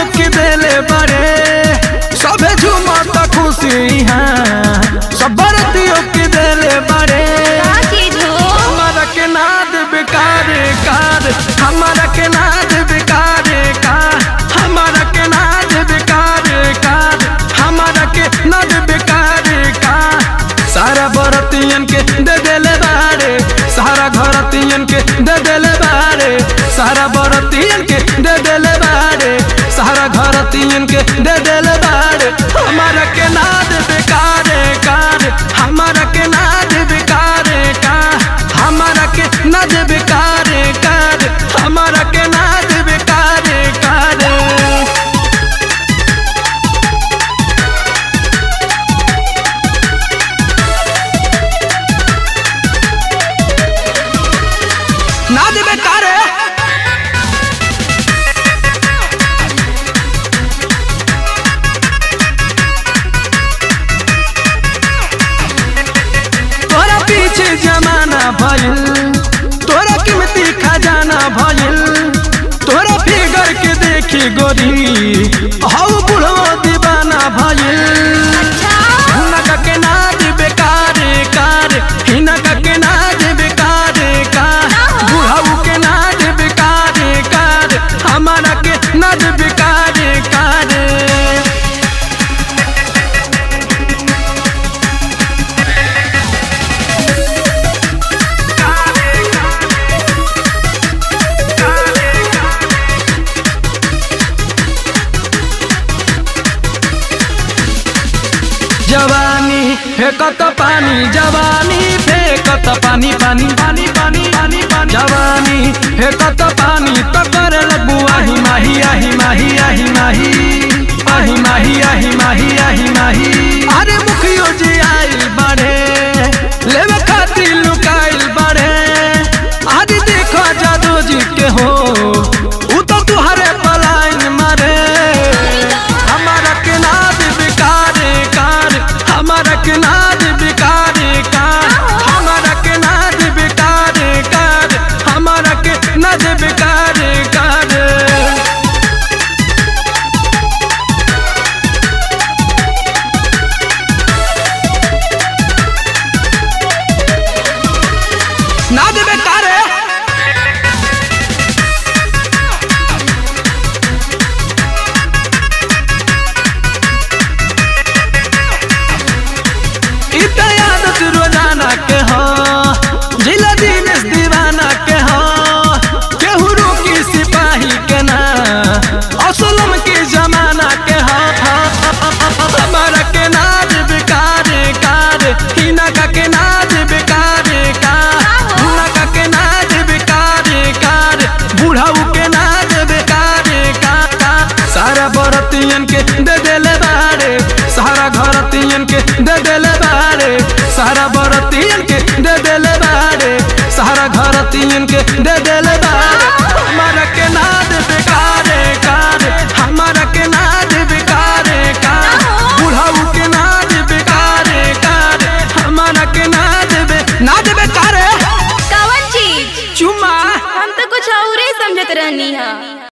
के देले बड़े सबे झूमत खुशी हाँ सब बरतियों के देले बड़े का चीज हो हमारा के नाद बेकार कार हमारा के नाद बेकार का हमारा के नाद बेकार कार हमारा के नाद बेकार का सारा बरतियन के दे देले बारे सारा घरतियन के दे देले बारे सारा बरतियन के दे देले बारे सारा घरतियन के दे देले बारे हमारा के नाद बेकार कार हमारा के नाद बेकार का हमारा के नाद बेकार कार हमारा के नाद बेकार कार ना देवे कारे तोरा पीछे जमाना भइल तोरा कीमती खजाना भइल तोरा फिगर के देखी गोरी हौ बुढ़ो दीवाना भइल हिनका के नाच बेकार कार हिनका के नाच बेकार कार बुढ़ऊ के नाच बेकार कार हमारा के नाच बेकार कार जवानी फेंकत पानी जवानी फेंकत पानी पानी पानी पानी पानी पानी जवानी फेंकत पानी तो कर लगू आही माही आही माही आही माही आही माही आही माही आही माही अरे मुखियो जी आइल बढ़े लेवे खातिर लुकाइल बढ़े आज देखो जादू जी के हो उ तो तुहरे पलाइन मारे हमारा के नाद बेकार कार हमारा के नाद बेकार कार हमारा के नाद बेकार कार हमारा के नाद बेकार कार नाद बेकार इत आदत रोजाना के हो जिला दिनेश दीवाना के हो केहू रोकी सिपाही के ना असलम के जमाना के हो हमारा के नाज बेकार कार हिनका के नाज बेकार कार हुनका के नाज बेकार कार बुढ़ऊ के नाज बेकार कार सारा बरतियन के दे देले बारे सारा घरतियन के दे देले बारे सारा बरतियन के दे देले बारे सारा घरतियन के दे देले बारे हमारा के नाद बेकार कार हमारा के नाद बेकार कार बुढ़ऊ के नाद बेकार कार हमारा के नाद बे नाद बेकार कवन चीज चुमा हम तो कुछ और ही समझत रहनी है